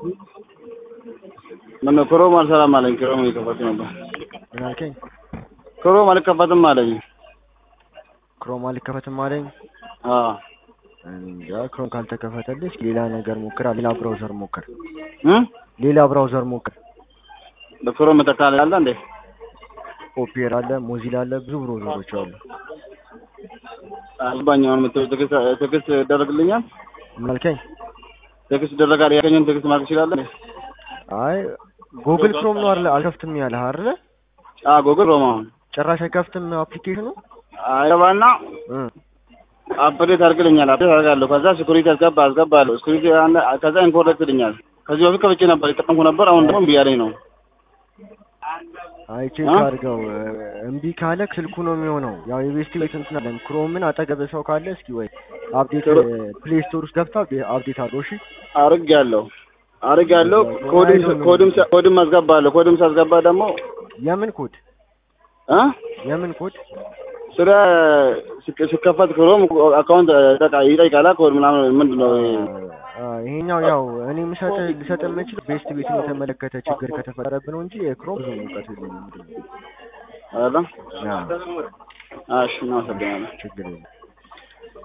ምነው ክሮም አልሰራም አለኝ። ክሮም እየከፈቱ ነበር። ምን አልከኝ? ክሮም አልከፈትም አለኝ። ክሮም አልከፈትም አለኝ። አዎ እንጃ ክሮም ካልተከፈተልህ እስኪ ሌላ ነገር ሞክር፣ ሌላ ብራውዘር ሞክር፣ እ ሌላ ብራውዘር ሞክር። በክሮም መተካል ያለ እንዴ? ኦፔራ አለ፣ ሞዚላ አለ፣ ብዙ ብራውዘሮች አሉ። አልባኝ አሁን የምትለው ትዕግስት ትዕግስት ይደረግልኛል? ምን አልከኝ? ትዕግስት ይደረጋል ያገኘን ትዕግስት ማድረግ ይችላል? አይ ጉግል ክሮም ነው አይደለ? አልከፍትም ያለህ አይደለ? አ ጉግል ክሮም አሁን ጭራሽ አይከፍትም አፕሊኬሽኑ። አይባና እ አፕዴት አድርግልኛል። አፕዴት አድርጋለሁ። ከዛ ሲኩሪቲ አስገባ አስገባለሁ። ሲኩሪቲ ከዛ ኢንኮርክት ይልኛል። ከዚህ በፊት ከፍቼ ነበር የጠቀምኩ ነበር። አሁን ደግሞ እምቢ ያለኝ ነው። አይ ቼክ አድርገው። እምቢ ካለ ስልኩ ነው የሚሆነው። ያው የቤስት ቤት እንትን አለን። ክሮምን አጠገብ ሰው ካለ እስኪ ወይ አፕዴት ፕሌይ ስቶር ውስጥ ገብታ አፕዴት አድርገው። እሺ አድርጌያለሁ አድርጌያለሁ። ኮድም ኮድም ኮድም አስገባለሁ። ኮድም ሳስገባ ደግሞ የምን ኮድ እ የምን ኮድ ስለ ሲከፈት ክሮም አካውንት ይጠይቃል። ኮድ ምናምን ምንድን ነው? ይሄኛው ያው እኔ ምሰጥ ልሰጥ የምችል ቤስት ቤትን የተመለከተ ችግር ከተፈጠረብን ነው እንጂ የክሮም ብዙ እውቀት የለኝም። አይደል? አዎ እሺ፣ እናመሰግናለን። ችግር የለም።